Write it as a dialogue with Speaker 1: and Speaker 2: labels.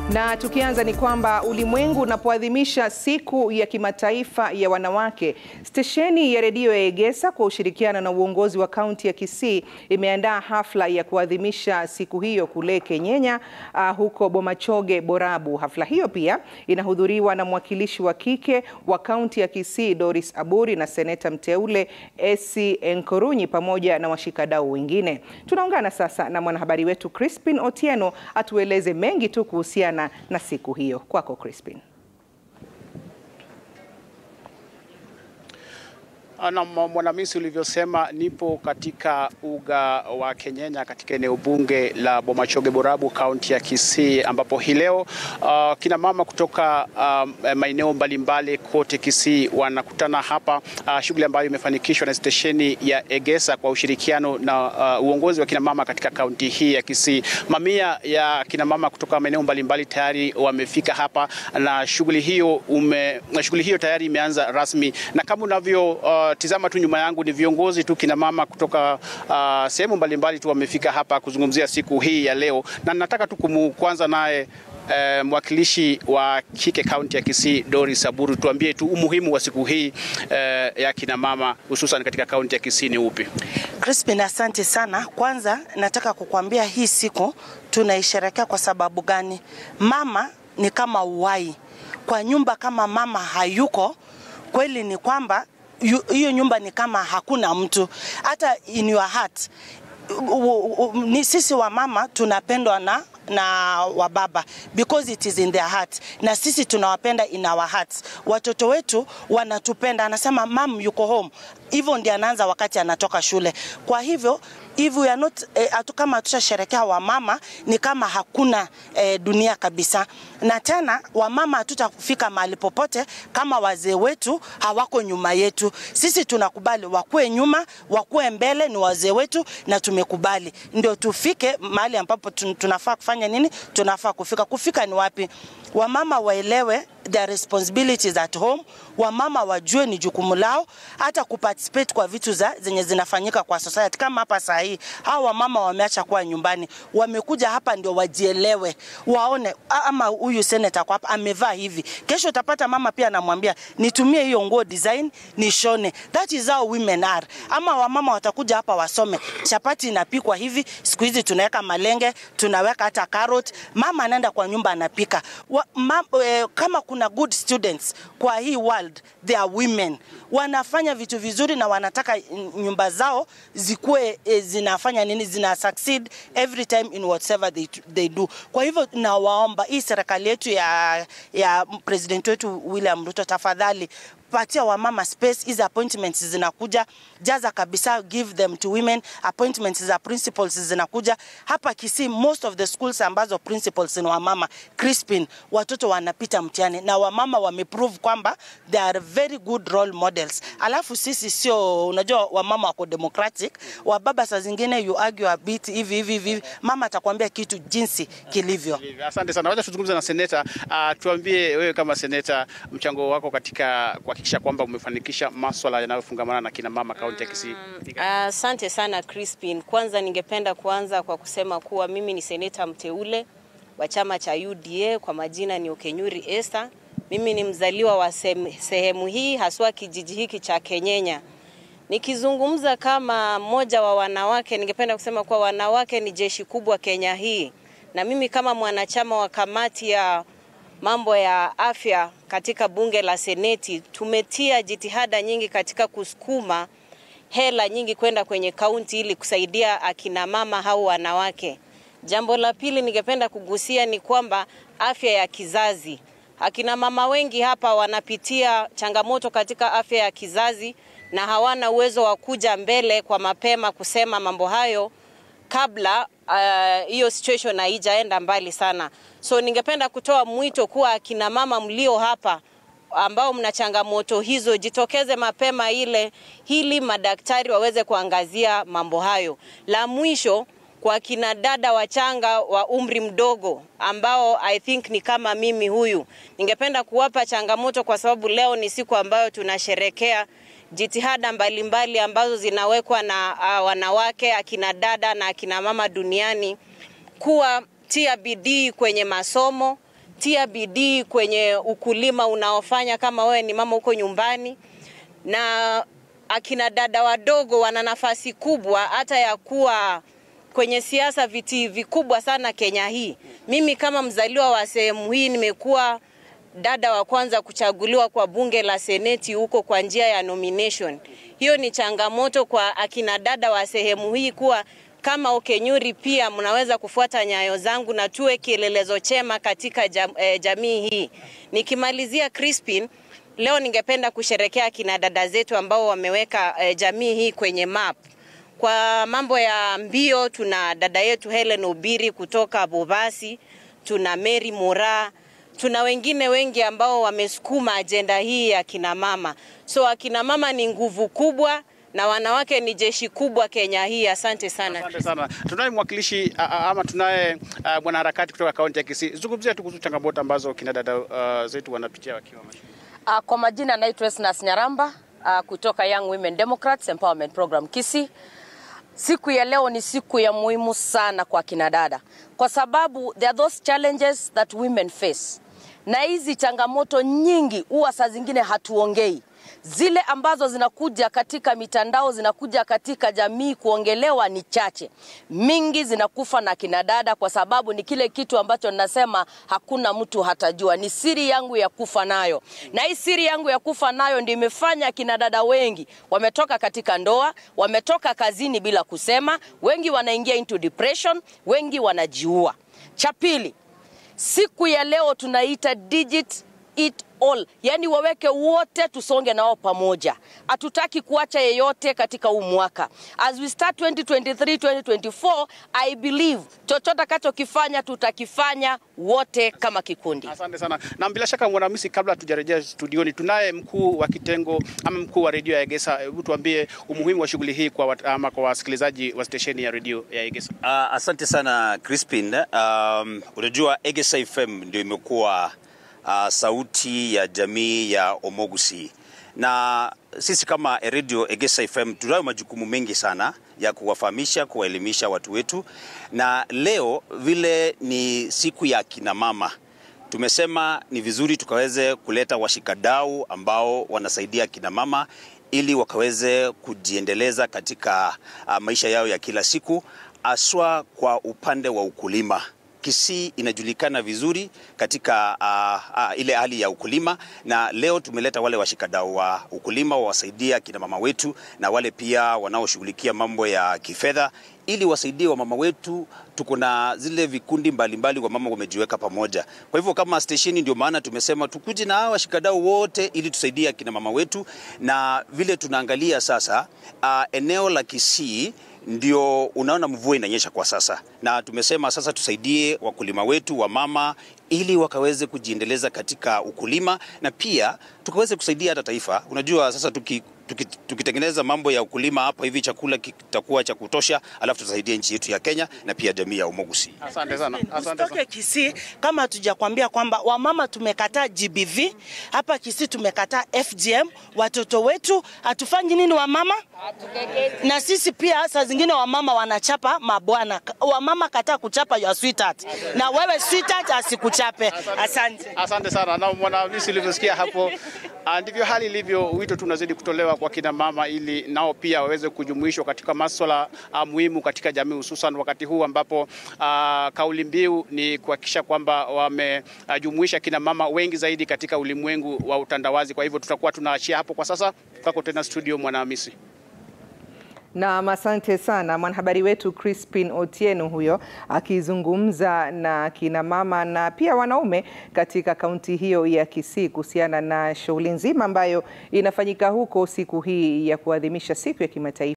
Speaker 1: Na tukianza ni kwamba ulimwengu unapoadhimisha siku ya kimataifa ya wanawake, stesheni ya redio ya Egesa kwa ushirikiano na uongozi wa kaunti ya Kisii imeandaa hafla ya kuadhimisha siku hiyo kule Kenyenya, uh, huko Bomachoge Borabu. Hafla hiyo pia inahudhuriwa na mwakilishi wa kike wa kaunti ya Kisii Doris Aburi na seneta mteule Esi Enkorunyi pamoja na washikadau wengine. Tunaungana sasa na mwanahabari wetu Crispin Otieno atueleze mengi tu kuhusiana na siku hiyo. Kwako Crispin.
Speaker 2: Na Mwanamisi, ulivyosema, nipo katika uga wa Kenyenya katika eneo bunge la Bomachoge Borabu, kaunti ya Kisii, ambapo hii leo uh, kina mama kutoka uh, maeneo mbalimbali kote Kisii wanakutana hapa, uh, shughuli ambayo imefanikishwa na stesheni ya Egesa kwa ushirikiano na uh, uongozi wa kina mama katika kaunti hii ya Kisii. Mamia ya kina mama kutoka maeneo mbalimbali tayari wamefika hapa na shughuli hiyo ume, shughuli hiyo tayari imeanza rasmi na kama unavyo uh, tizama tu nyuma yangu ni viongozi tu kina mama kutoka uh, sehemu mbalimbali tu wamefika hapa kuzungumzia siku hii ya leo, na nataka tu kuanza naye uh, mwakilishi wa kike kaunti ya Kisii Doris Aburu, tuambie tu umuhimu wa siku hii uh, ya kina mama hususan katika kaunti ya Kisii ni upi?
Speaker 3: Crispin, asante sana. Kwanza nataka kukuambia hii siku tunaisherekea kwa sababu gani? Mama ni kama uhai kwa nyumba. Kama mama hayuko, kweli ni kwamba hiyo nyumba ni kama hakuna mtu. Hata in your heart, ni sisi wa mama tunapendwa na na wababa because it is in their heart, na sisi tunawapenda in our hearts. Watoto wetu wanatupenda, anasema mam yuko home, hivyo ndio anaanza wakati anatoka shule. Kwa hivyo if we are not eh, atu kama hatutasherekea wamama ni kama hakuna eh, dunia kabisa. Na tena wamama hatutafika mahali popote kama wazee wetu hawako nyuma yetu. Sisi tunakubali wakuwe nyuma, wakuwe mbele, ni wazee wetu na tumekubali, ndio tufike mahali ambapo tunafaa kufanya nini, tunafaa kufika. Kufika ni wapi? Wamama waelewe their responsibilities at home. Wamama wajue ni jukumu lao hata kuparticipate kwa vitu za zenye zinafanyika kwa society. Kama hapa saa hii hao wamama wameacha kuwa nyumbani, wamekuja hapa ndio wajielewe, waone ama huyu senator kwa hapa amevaa hivi. Kesho utapata mama pia anamwambia nitumie hiyo nguo design nishone. That is how women are. Ama wamama watakuja hapa wasome, chapati inapikwa hivi, siku hizi tunaweka malenge, tunaweka hata carrot. Mama anaenda kwa nyumba anapika. Wa, ma, eh, kama kuna good students kwa hii world, they are women. Wanafanya vitu vizuri na wanataka nyumba zao zikuwe e, zinafanya nini, zina succeed every time in whatever they, they do. Kwa hivyo nawaomba hii serikali yetu ya, ya president wetu William Ruto, tafadhali patia wamama space. Hizi appointments zinakuja, jaza kabisa, give them to women. Appointments za principals zinakuja hapa Kisii, most of the schools ambazo principals ni wamama. Crispin, watoto wanapita mtihani na wamama wameprove kwamba they are very good role models. Alafu sisi sio, unajua wamama wako democratic, wababa saa zingine you argue a bit hivi hivi hivi, mama atakwambia kitu jinsi kilivyo.
Speaker 2: Asante sana. Wacha tuzungumze na seneta. Uh, tuambie wewe kama seneta, mchango wako katika kuhakikisha kwamba umefanikisha maswala yanayofungamana na kina mama kaunti ya Kisii.
Speaker 4: Asante uh, sana Crispin. Kwanza ningependa kuanza kwa kusema kuwa mimi ni seneta mteule wa chama cha UDA, kwa majina ni Okenyuri Esther. Mimi ni mzaliwa wa sehemu hii haswa kijiji hiki cha Kenyenya. Nikizungumza kama mmoja wa wanawake, ningependa kusema kuwa wanawake ni jeshi kubwa Kenya hii, na mimi kama mwanachama wa kamati ya mambo ya afya katika bunge la Seneti tumetia jitihada nyingi katika kusukuma hela nyingi kwenda kwenye kaunti ili kusaidia akina mama au wanawake. Jambo la pili ningependa kugusia ni kwamba afya ya kizazi. Akina mama wengi hapa wanapitia changamoto katika afya ya kizazi na hawana uwezo wa kuja mbele kwa mapema kusema mambo hayo kabla hiyo uh, situation haijaenda mbali sana. So ningependa kutoa mwito kuwa akina mama mlio hapa ambao mna changamoto hizo, jitokeze mapema ile ili madaktari waweze kuangazia mambo hayo. La mwisho kwa kina dada wachanga wa umri mdogo ambao I think ni kama mimi huyu, ningependa kuwapa changamoto kwa sababu leo ni siku ambayo tunasherekea jitihada mbalimbali mbali ambazo zinawekwa na uh, wanawake, akina dada na akina mama duniani kuwa tia bidii kwenye masomo tia bidii kwenye ukulima unaofanya kama wewe ni mama huko nyumbani, na akina dada wadogo wana nafasi kubwa hata ya kuwa kwenye siasa, viti vikubwa sana Kenya hii. Mimi kama mzaliwa wa sehemu hii nimekuwa dada wa kwanza kuchaguliwa kwa bunge la seneti huko kwa njia ya nomination. Hiyo ni changamoto kwa akina dada wa sehemu hii kuwa kama Okenyuri pia mnaweza kufuata nyayo zangu na tuwe kielelezo chema katika jam, eh, jamii hii. Nikimalizia Crispin, leo ningependa kusherekea akina dada zetu ambao wameweka eh, jamii hii kwenye map. Kwa mambo ya mbio tuna dada yetu Helen Obiri kutoka Bobasi, tuna Mary Mura, tuna wengine wengi ambao wamesukuma ajenda hii ya kina mama. So akina mama ni nguvu kubwa na wanawake ni jeshi kubwa Kenya hii. Asante sana.
Speaker 2: Asante sana. Tunaye mwakilishi a- a- ama tunaye a, mwanaharakati kutoka kaunti ya Kisii. Zungumzia tu kuhusu changamoto ambazo kina dada uh, zetu wanapitia wakiwa mashinani.
Speaker 5: Uh, kwa majina naitwa Esnas Nyaramba uh, kutoka Young Women Democrats Empowerment Program Kisii. Siku ya leo ni siku ya muhimu sana kwa kina dada kwa sababu there are those challenges that women face, na hizi changamoto nyingi huwa saa zingine hatuongei zile ambazo zinakuja katika mitandao zinakuja katika jamii kuongelewa ni chache, mingi zinakufa na kina dada, kwa sababu ni kile kitu ambacho ninasema hakuna mtu hatajua, ni siri yangu ya kufa nayo, na hii siri yangu ya kufa nayo ndio imefanya kina dada wengi wametoka katika ndoa, wametoka kazini bila kusema, wengi wanaingia into depression, wengi wanajiua. Cha pili, siku ya leo tunaita digit it all, yani waweke wote, tusonge nao pamoja. Hatutaki kuacha yeyote katika huu mwaka. As we start 2023 2024, I believe chochote akachokifanya tutakifanya wote kama kikundi.
Speaker 2: Asante sana. Na bila shaka Mwanamisi, kabla tujarejea studioni, tunaye mkuu wa kitengo ama mkuu wa redio ya Egesa. Hebu tuambie umuhimu wa shughuli hii kwa wat, ama kwa wasikilizaji wa stesheni ya redio ya Egesa.
Speaker 6: Uh, asante sana Crispin. Um, unajua Egesa FM ndio imekuwa uh, sauti ya jamii ya Omogusi na sisi kama Radio Egesa FM tunayo majukumu mengi sana ya kuwafahamisha, kuwaelimisha watu wetu, na leo vile ni siku ya kina mama tumesema ni vizuri tukaweze kuleta washikadau ambao wanasaidia kina mama ili wakaweze kujiendeleza katika uh, maisha yao ya kila siku, aswa kwa upande wa ukulima. Kisii inajulikana vizuri katika uh, uh, ile hali ya ukulima, na leo tumeleta wale washikadau wa ukulima wawasaidia kina mama wetu na wale pia wanaoshughulikia mambo ya kifedha ili wasaidie wamama wetu. Tuko na zile vikundi mbalimbali wamama wamejiweka pamoja. Kwa hivyo kama stesheni, ndio maana tumesema tukuje na hawa washikadau wote ili tusaidie akina mama wetu, na vile tunaangalia sasa uh, eneo la Kisii ndio unaona mvua inanyesha kwa sasa, na tumesema sasa tusaidie wakulima wetu wa mama ili wakaweze kujiendeleza katika ukulima na pia tukaweze kusaidia hata taifa. Unajua sasa tuki tuki- tukitengeneza mambo ya ukulima hapa hivi, chakula kitakuwa cha kutosha, alafu tutasaidia nchi yetu ya Kenya na pia jamii ya Omogusi.
Speaker 2: Asante sana. Asante sana.
Speaker 3: Usitoke Kisii kama hatujakwambia kwamba wamama tumekataa GBV hapa Kisii, tumekataa FGM. Watoto wetu hatufanyi nini wamama? Na sisi pia saa zingine wamama wanachapa mabwana. Wamama kataa kuchapa your sweetheart, na wewe sweetheart asikuchape. Asante.
Speaker 2: Asante sana na Mwanamisi, ulivyosikia hapo, ah, ndivyo hali ilivyo. Wito tu unazidi kutolewa kwa kina mama ili nao pia waweze kujumuishwa katika masuala ah, muhimu katika jamii, hususan wakati huu ambapo ah, kauli mbiu ni kuhakikisha kwamba wamejumuisha kina mama wengi zaidi katika ulimwengu wa utandawazi. Kwa hivyo tutakuwa tunaachia hapo kwa sasa. Kwako tena studio, Mwanahamisi.
Speaker 1: Na asante sana mwanahabari wetu Crispin Otieno huyo akizungumza na kina mama na pia wanaume katika kaunti hiyo ya Kisii kuhusiana na shughuli nzima ambayo inafanyika huko siku hii ya kuadhimisha siku ya kimataifa